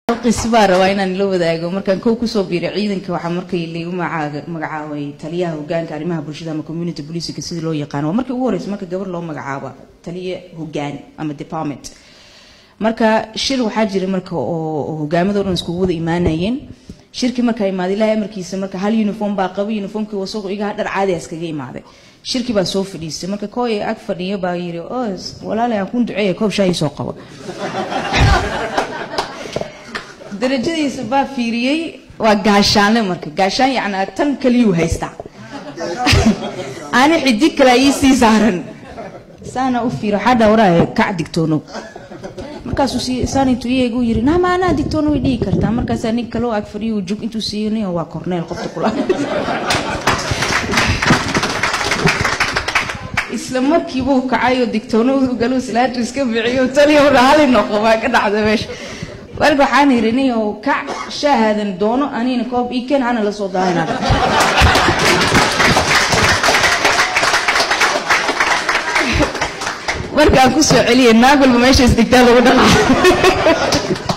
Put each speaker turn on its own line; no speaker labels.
qis baa rabaa inaan la wadaago markaan kow kusoo biiray ciidanka waxaa markii laigu maca- magacaabay taliyaha hogaanka arrimaha bulshada ama community policika sida loo yaqaano waa markii ugu horeysa marka gabar loo magacaabo taliye hogaan ama department marka shir waxaa jira marka oo oo hogaamadoo dhan iskugu wada imaanayeen shirkii markaa imaaday ilaahay amarkiisa marka hal uniform baa qaba uniformkii wasaqo iga dhar caadi ah iskaga imaaday shirkii baa soo fadhiistay marka kooy ag fadhiyo baa yiri os walaalay aan kun duceeya koob shaah ii soo qabo darajadiisa baa fiiriyey waa gaashaanle marka gaashaan yacnaa tan kaliyuu haystaa ani xidig kale ii sii saaran saana u fiiro waxaa dhawraa kac digtoonow markaasuu sii saanitu iyagu yiri nama anaa digtoono way dhihi kartaa markaasaa nin kaloo ag fadhiyo uu jug intuu siiyey waa korneel qofta kula isla markiibuu kacay oo digtoonadu galuu silaatu iska biciyo taliya hali noqo baa ka dhacda meesha marka waxaan yidhi nin oo kac shaahadan doono anina koob ii keen ana la soo daahina markaan kusoo celiyay naag walba meesha isdigtaa lagu dhaqaa